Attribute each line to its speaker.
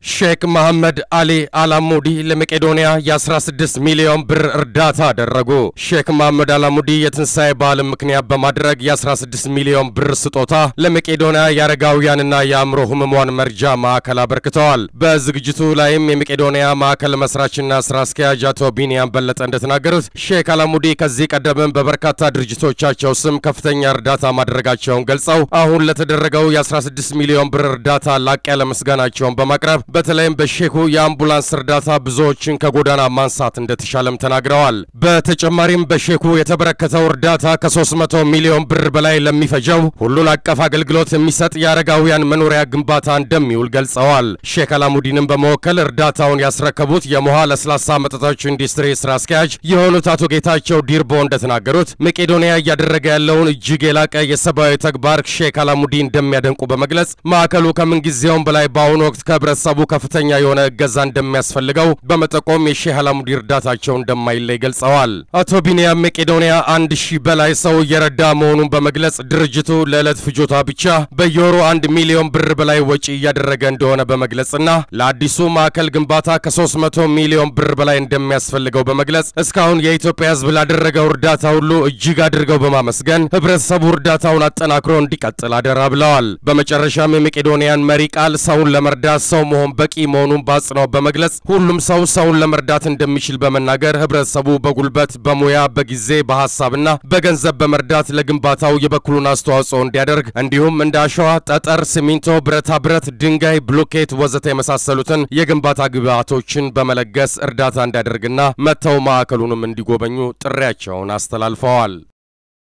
Speaker 1: ሼክ መሐመድ አሊ አላሙዲ ለመቄዶንያ የ16 ሚሊዮን ብር እርዳታ አደረጉ። ሼክ መሐመድ አላሙዲ የትንሣኤ በዓልን ምክንያት በማድረግ የ16 ሚሊዮን ብር ስጦታ ለመቄዶንያ የአረጋውያንና የአእምሮ ህሙማን መርጃ ማዕከል አበርክተዋል። በዝግጅቱ ላይም የመቄዶንያ ማዕከል መስራችና ስራ አስኪያጅ አቶ ቢንያም በለጠ እንደተናገሩት ሼክ አላሙዲ ከዚህ ቀደምም በበርካታ ድርጅቶቻቸው ስም ከፍተኛ እርዳታ ማድረጋቸውን ገልጸው አሁን ለተደረገው የ16 ሚሊዮን ብር እርዳታ ላቅ ያለ ምስጋናቸውን በማቅረብ በተለይም በሼኩ የአምቡላንስ እርዳታ ብዙዎችን ከጎዳና ማንሳት እንደተሻለም ተናግረዋል። በተጨማሪም በሼኩ የተበረከተው እርዳታ ከ300 ሚሊዮን ብር በላይ ለሚፈጀው ሁሉን አቀፍ አገልግሎት የሚሰጥ የአረጋውያን መኖሪያ ግንባታ እንደሚውል ገልጸዋል። ሼክ አላሙዲንም በመወከል እርዳታውን ያስረከቡት የሞሃ ለስላሳ መጠጦች ኢንዱስትሪ ስራ አስኪያጅ የሆኑት አቶ ጌታቸው ዲርቦ እንደተናገሩት መቄዶንያ እያደረገ ያለውን እጅግ የላቀ የሰብአዊ ተግባር ሼክ አላሙዲ እንደሚያደንቁ በመግለጽ ማዕከሉ ከምንጊዜውም በላይ በአሁኑ ወቅት ከህብረተሰቡ ከፍተኛ የሆነ እገዛ እንደሚያስፈልገው በመጠቆም የሼህ አላሙዲ እርዳታቸው እንደማይለይ ገልጸዋል። አቶ ቢንያም መቄዶንያ አንድ ሺህ በላይ ሰው እየረዳ መሆኑን በመግለጽ ድርጅቱ ለዕለት ፍጆታ ብቻ በየወሩ አንድ ሚሊዮን ብር በላይ ወጪ እያደረገ እንደሆነ በመግለጽና ለአዲሱ ማዕከል ግንባታ ከ300 ሚሊዮን ብር በላይ እንደሚያስፈልገው በመግለጽ እስካሁን የኢትዮጵያ ሕዝብ ላደረገው እርዳታ ሁሉ እጅግ አድርገው በማመስገን ህብረተሰቡ እርዳታውን አጠናክሮ እንዲቀጥል አደራ ብለዋል። በመጨረሻም የመቄዶንያን መሪ ቃል ሰውን ለመርዳት ሰው መሆን በቂ መሆኑን በአጽንኦት በመግለጽ ሁሉም ሰው ሰውን ለመርዳት እንደሚችል በመናገር ህብረተሰቡ በጉልበት፣ በሙያ፣ በጊዜ፣ በሀሳብና በገንዘብ በመርዳት ለግንባታው የበኩሉን አስተዋጽኦ እንዲያደርግ እንዲሁም እንደ አሸዋ፣ ጠጠር፣ ሲሚንቶ፣ ብረታ ብረት፣ ድንጋይ፣ ብሎኬት ወዘተ የመሳሰሉትን የግንባታ ግብዓቶችን በመለገስ እርዳታ እንዲያደርግና መጥተው ማዕከሉንም እንዲጎበኙ ጥሪያቸውን አስተላልፈዋል።